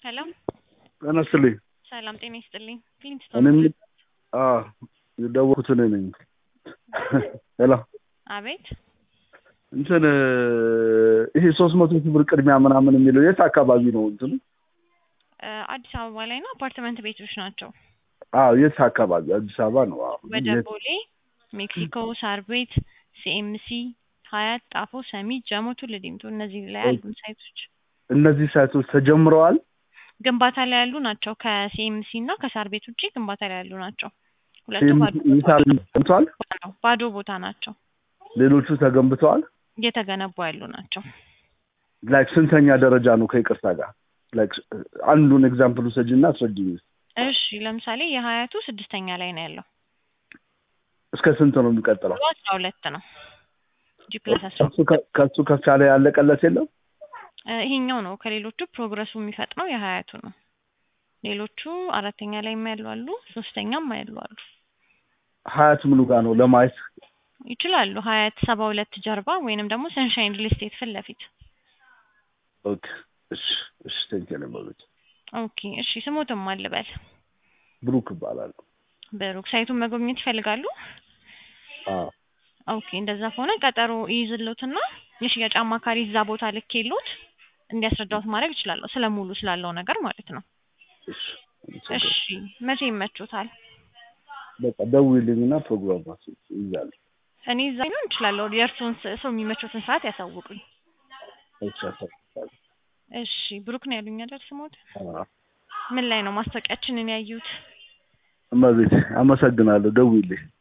ሰላም ጤና ይስጥልኝ። ሰላም ጤና ይስጥልኝ። ክሊንት እኔም አዎ የደወልኩት እኔ ነኝ። ሄሎ አቤት እንትን ይሄ ሶስት መቶ ሺህ ብር ቅድሚያ ምናምን የሚለው የት አካባቢ ነው? እንትኑ እ አዲስ አበባ ላይ ነው። አፓርትመንት ቤቶች ናቸው። አዎ የት አካባቢ? አዲስ አበባ ነው። አዎ ወደ የት? ቦሌ፣ ሜክሲኮ፣ ሳር ቤት፣ ሲኤምሲ፣ ሀያት፣ ጣፎ፣ ሰሚት፣ ጀሞ፣ ቱሉ ዲምቱ እነዚህ ላይ ያሉ ሳይቶች እነዚህ ሳይቶች ተጀምረዋል። ግንባታ ላይ ያሉ ናቸው። ከሲኤምሲ እና ከሳር ቤት ውጭ ግንባታ ላይ ያሉ ናቸው። ሁለቱ ባዶ ይሳል ተገንብተዋል። ቦታ ነው። ባዶ ቦታ ናቸው። ሌሎቹ ተገንብተዋል። እየተገነቡ ያሉ ናቸው። ላይክ ስንተኛ ደረጃ ነው? ከይቅርታ ጋር ላይክ አንዱን ኤግዛምፕል ውሰጂና አስረጅኝ። እሺ ለምሳሌ የሀያቱ ስድስተኛ ላይ ነው ያለው። እስከ ስንት ነው የሚቀጥለው? ብሎ አስራ ሁለት ነው። ጂ ፕላስ አስራ ከሱ ከ- ከሱ ከፍ ያለ ያለቀለት የለም። እ ይሄኛው ነው ከሌሎቹ ፕሮግረሱ የሚፈጥነው የሀያቱ ነው። ሌሎቹ አራተኛ ላይ ያሉ አሉ፣ ሶስተኛም ያሉ አሉ። ሀያት ምኑ ጋር ነው ለማየት? ይችላሉ ሀያት ሰባ ሁለት ጀርባ ወይንም ደግሞ ሰንሻይን ሪል ስቴት ፊት ለፊት። ኦኬ እሺ እሺ ቴንክ ዩ ማለት ኦኬ እሺ ስሞትም አልበል ብሩክ እባላለሁ። ብሩክ ሳይቱን መጎብኘት ይፈልጋሉ? አዎ ኦኬ እንደዛ ከሆነ ቀጠሮ ይይዝሎትና የሽያጭ አማካሪ እዛ ቦታ ልኬሎት እንዲያስረዳዎት ማድረግ እችላለሁ። ስለ ሙሉ ስላለው ነገር ማለት ነው። እሺ እሺ መቼ ይመቹታል? በቃ ደውዪልኝና ፕሮግራማችን ይዛል። እኔ እዛ ሊሆን እችላለሁ። የእርስዎን ስ- ሰው የሚመቹትን ሰዓት ያሳውቁኝ። እሺ አሳውቃለሁ። እሺ ብሩክ ነው ያሉኝ አይደል ስሞት? አዎ ምን ላይ ነው ማስታወቂያችንን ያዩት? እመቤቴ አመሰግናለሁ። ደውዪልኝ።